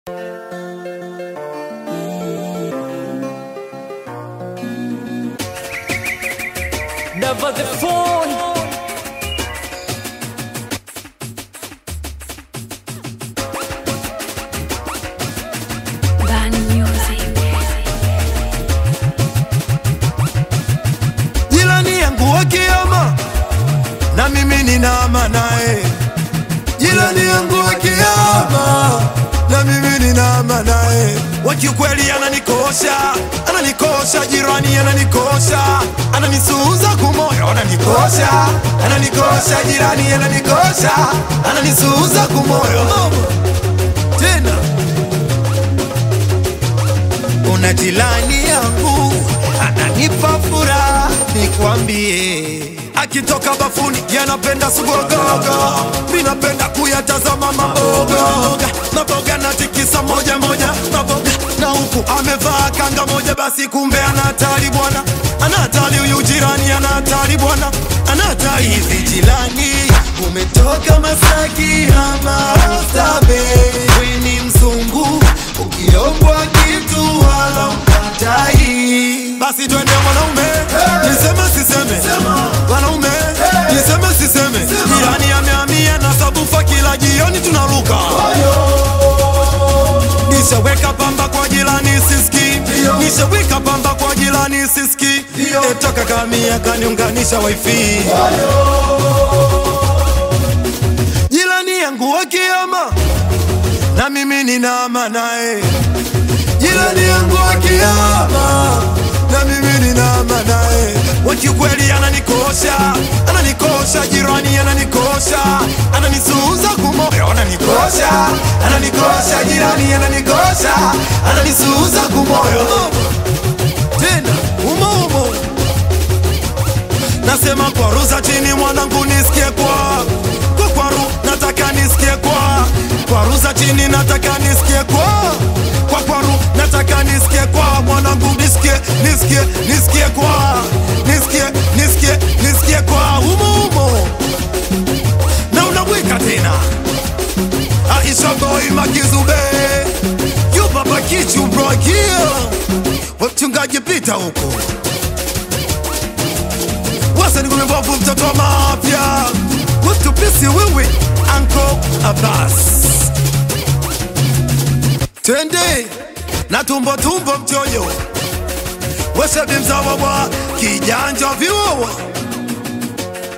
Never the phone. Bad music. Jirani yangu wa kiama na mimi ninaama naye. Jirani yangu wa kiama na mimi ninaama naye. Wa kiukweli ananikosha, ananikosha, jirani ananikosha, ananisuuza kumoyo, ananikosha, ananikosha, jirani ananikosha, ananisuuza kumoyo tena una jirani yangu ananipa furaha, nikwambie, akitoka bafuni yanapenda sugogogo, mi napenda kuyatazama maboga maboga, natikisa moja moja maboga, na huku amevaa kanga moja, basi kumbe ana hatari bwana, ana hatari huyu jirani, ana hatari bwana, ana hatari hivi. Jirani umetoka Masaki ama Oysterbay, we ni mzungu, ukiombwa kitu wala ukatai, basi twende mwanaume, niseme siseme, mwanaume, niseme siseme, jirani amehamia na sabufa, kila jioni tunaruka Nishaweka pamba kwa jirani siski, nishaweka pamba kwa jirani siski, etoka kamia kaniunganisha wifi. Jirani yangu wa kiama na mimi ninaama naye. Jirani yangu wa kiama na mimi ninaama naye. Wa kiukweli ananikosha, ananikosha, jirani ananikosha, ananisuuza kumoyo, ananikosha, ananikosha, jirani ananikosha, ananisuuza kumoyo tena umo umo nasema kwa ruza chini mwanangu nisikie kwa kwa kwaru nataka nisikie kwa kwa ruza chini nataka nisikie kwa kwa kwaru nataka nisikie kwa mwanangu nisikie nisikie nisikie kwa nisikie nisikie nisikie kwa umo umo na unabwika tena Aisha boy makizube yu baba kichu bro here wachungaji pita huko Wasa ni kumebovu mtoto wa mafya Utupisi wewe Anko Abbas Twende na tumbo tumbo mchoyo Weshe bimzawa wa kijanja viwawa